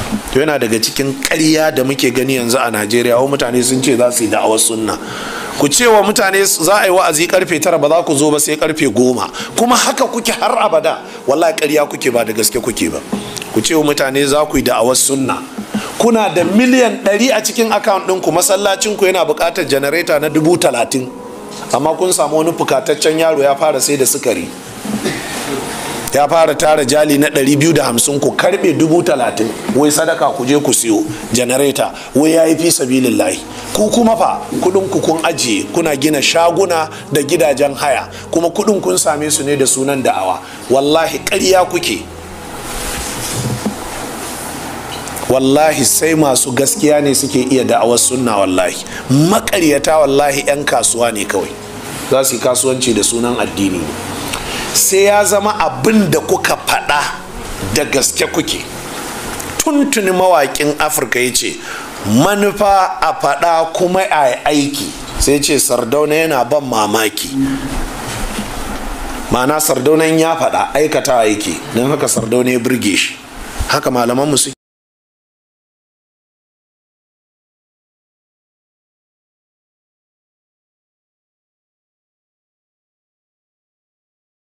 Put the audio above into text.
to yana daga cikin ƙarya da muke gani yanzu a najeriya wa mutane sun ce za su yi da'awar sunna ku ce wa mutane za a yi wa'azi karfe tara ba za ku zo ba sai karfe goma kuma haka kuke har abada wallahi ƙarya kuke ba da gaske kuke ba ku ce wa mutane za ku yi da'awar sunna kuna da miliyan ɗari a cikin akawun ɗinku masallacinku yana buƙatar janareta na dubu talatin amma kun samu wani fukataccen yaro ya fara sai da sukari ya fara tara jali na 250 ku karbe 30,000 wai sadaka ku je ku siyo janareta wai ya yi fi sabilin layi ku kuma fa kudin ku kun ajiye kuna gina shaguna da gidajen haya kuma kudin kun same su ne da sunan da'awa wallahi ƙarya kuke wallahi sai masu gaskiya ne suke iya da'awar sunna wallahi makaryata wallahi 'yan kasuwa ne kawai za su yi kasuwanci da sunan addini ne sai ya zama abin da kuka faɗa da gaske kuke tuntuni mawaƙin afirka ya ce manufa a faɗa kuma a aiki sai ce sardauna yana ban mamaki ma'ana sardaunan ya faɗa aikata yake don haka sardauna ya burge shi haka malamanmu suke